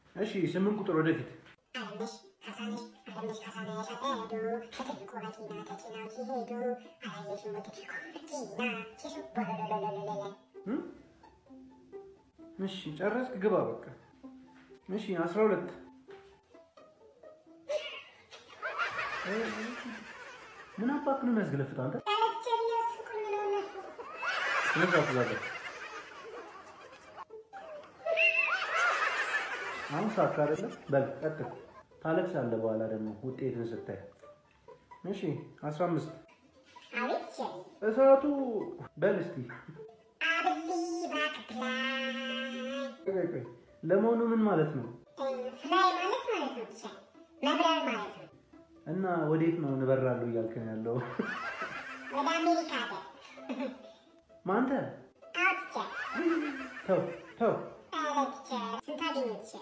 እሺ ስምንት ቁጥር ወደፊት አለምነሽ ካሳነሽ አለምነሽ ካሳነሽ አጠዱ ከትልቁ መኪና ተጭነው ሲሄዱ አላየሽም ወይ ትልቁ መኪና ሲሱ ቦሎሎሎሎሎሎ እም? እሺ ጨረስክ? ግባ በቃ። እሺ አስራ ሁለት ምን አባክ ነው የሚያስገለፍጠው አንተ? ዳረቻ ሊያስቁኝ ነው እነሱ ስለዛ ትዛለ አሁን ሳካ አይደለም። በል ቀጥል። ታለቅሳለህ በኋላ ደግሞ ውጤትን ስታይ። እሺ አስራ አምስት አቤት ሸሪ እሳቱ በል እስቲ አብሊ ባክፕላይ ቆይ ቆይ፣ ለመሆኑ ምን ማለት ነው? ፍላይ ማለት ማለት ነው ሸሪ መብረር ማለት ነው እና ወዴት ነው እንበራለሁ እያልክ ነው ያለው? ወደ አሜሪካ ሀገር ማንተ አውት ሸሪ ተው ተው አለት ሸሪ ስንት አገኘት ሸሪ